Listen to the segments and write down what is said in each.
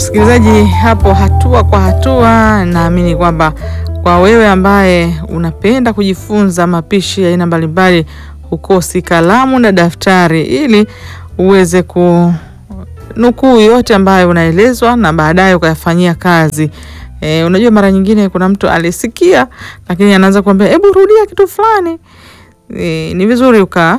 Msikilizaji, hapo hatua kwa hatua, naamini kwamba kwa wewe ambaye unapenda kujifunza mapishi ya aina mbalimbali, hukosi kalamu na daftari ili uweze kunukuu yote ambayo unaelezwa na baadaye ukayafanyia kazi. E, unajua mara nyingine kuna mtu alisikia lakini anaanza kuambia hebu rudia kitu fulani. E, ni vizuri uka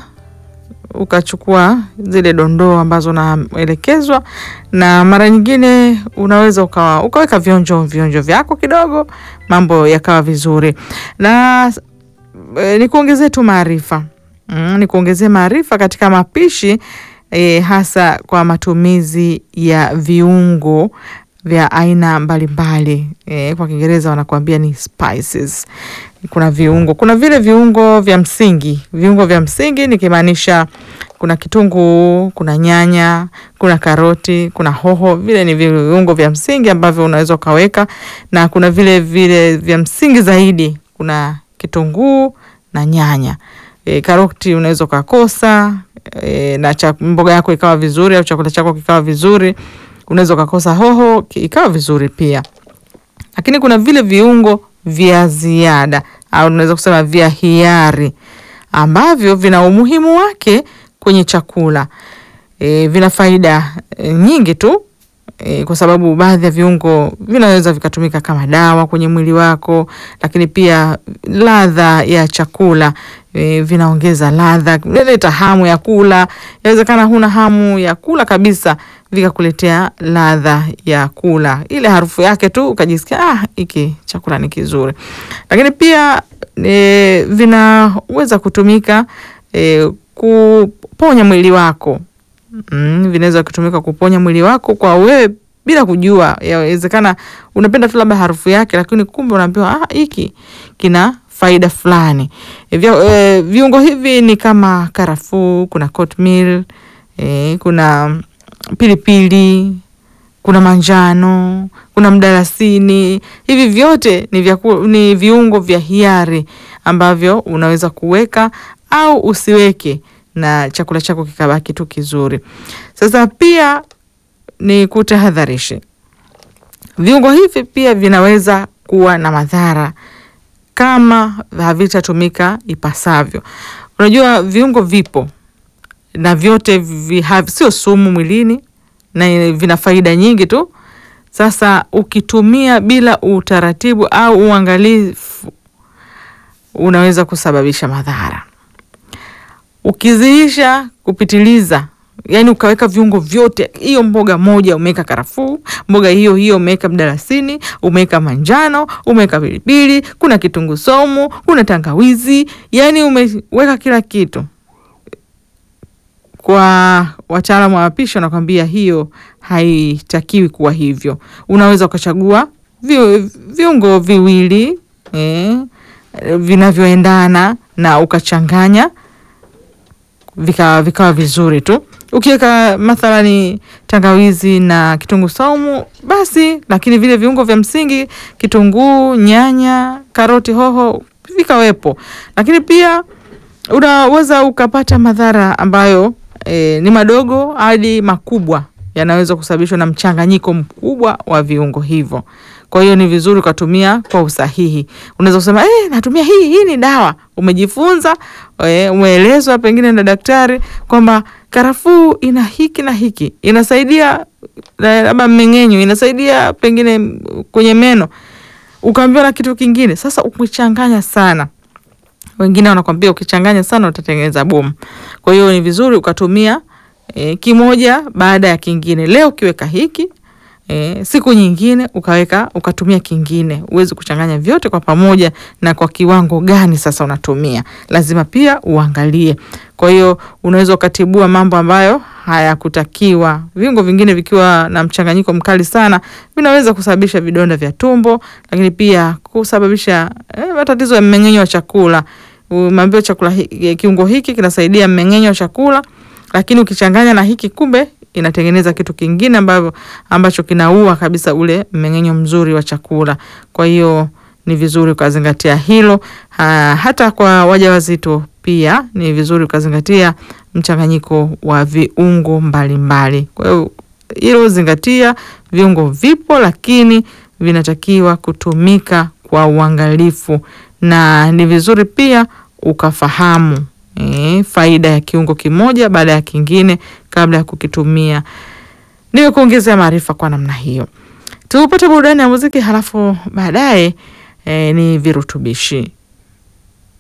ukachukua zile dondoo ambazo unaelekezwa, na mara nyingine unaweza ukawa ukaweka vionjo vionjo vyako kidogo, mambo yakawa vizuri. Na e, nikuongezee tu maarifa mm, nikuongezee maarifa katika mapishi e, hasa kwa matumizi ya viungo vya aina mbalimbali e, kwa Kiingereza wanakuambia ni spices. Kuna viungo, kuna vile viungo vya msingi. Viungo vya msingi nikimaanisha kuna kitunguu, kuna nyanya, kuna karoti, kuna hoho. Vile ni viungo vya msingi ambavyo unaweza ukaweka, na kuna vile vile vya msingi zaidi, kuna kitunguu na nyanya. E, karoti unaweza ukakosa e, na cha, mboga yako ikawa vizuri au chakula chako kikawa vizuri. Unaweza ukakosa hoho ikawa vizuri pia, lakini kuna vile viungo vya ziada au unaweza kusema vya hiari ambavyo vina umuhimu wake kwenye chakula e, vina faida e, nyingi tu e, kwa sababu baadhi ya viungo vinaweza vikatumika kama dawa kwenye mwili wako, lakini pia ladha ya chakula e, vinaongeza ladha, vinaleta hamu ya kula. Inawezekana huna hamu ya kula kabisa, vikakuletea ladha ya kula, ile harufu yake tu ukajisikia ah, hiki chakula ni kizuri. Lakini pia e, vinaweza kutumika e, kuponya mwili wako mm, vinaweza kutumika kuponya mwili wako kwa wewe bila kujua. Yawezekana unapenda tu labda harufu yake, lakini kumbe unaambiwa ah, hiki kina faida fulani. E, vya, e, viungo hivi ni kama karafuu, kuna cornmeal, e, kuna pilipili, kuna manjano, kuna mdalasini. Hivi vyote ni, vya, ni viungo vya hiari ambavyo unaweza kuweka au usiweke na chakula chako kikabaki tu kizuri. Sasa pia ni kutahadharishe, viungo hivi pia vinaweza kuwa na madhara kama havitatumika ipasavyo. Unajua viungo vipo na vyote sio sumu mwilini na vina faida nyingi tu. Sasa ukitumia bila utaratibu au uangalifu, unaweza kusababisha madhara. Ukiziisha kupitiliza, yani ukaweka viungo vyote, hiyo mboga moja umeweka karafuu, mboga hiyo hiyo umeweka mdalasini, umeweka manjano, umeweka pilipili, kuna kitunguu saumu, kuna tangawizi, yani umeweka kila kitu. Kwa wataalamu wa mapishi wanakwambia hiyo haitakiwi kuwa hivyo. Unaweza ukachagua vi, viungo viwili eh, vinavyoendana na ukachanganya vikawa vikawa vizuri tu. Ukiweka mathalani tangawizi na kitunguu saumu basi, lakini vile viungo vya msingi kitunguu, nyanya, karoti, hoho vikawepo, lakini pia unaweza ukapata madhara ambayo e, ni madogo hadi makubwa, yanaweza kusababishwa na mchanganyiko mkubwa wa viungo hivyo. Kwa hiyo ni vizuri ukatumia kwa usahihi. Unaweza kusema eh, natumia hii hii ni dawa. Umejifunza eh, umeelezwa pengine na daktari kwamba karafuu ina hiki na hiki, inasaidia labda mmeng'enyo, inasaidia pengine kwenye meno, ukaambiwa na kitu kingine. Sasa ukichanganya sana, wengine wanakwambia ukichanganya sana utatengeneza bomu. Kwa hiyo ni vizuri ukatumia eh, kimoja baada ya kingine. Leo ukiweka hiki E, siku nyingine ukaweka ukatumia kingine. Uwezi kuchanganya vyote kwa pamoja, na kwa kiwango gani sasa unatumia, lazima pia uangalie. Kwa hiyo unaweza ukatibua mambo ambayo hayakutakiwa. Viungo vingine vikiwa na mchanganyiko mkali sana vinaweza kusababisha vidonda vya tumbo, lakini pia kusababisha eh, matatizo ya mmeng'enyo wa chakula. Umeambiwa chakula hiki, kiungo hiki kinasaidia mmeng'enyo wa chakula, lakini ukichanganya na hiki kumbe inatengeneza kitu kingine ambavyo ambacho kinaua kabisa ule mmeng'enyo mzuri wa chakula. Kwa hiyo ni vizuri ukazingatia hilo. Ha, hata kwa wajawazito pia ni vizuri ukazingatia mchanganyiko wa viungo mbalimbali. Kwa hiyo hilo zingatia, viungo vipo, lakini vinatakiwa kutumika kwa uangalifu, na ni vizuri pia ukafahamu e, faida ya kiungo kimoja baada ya kingine kabla ya kukitumia. Niwe kuongezea maarifa kwa namna hiyo. Tupate burudani ya muziki, halafu baadaye e, ni virutubishi.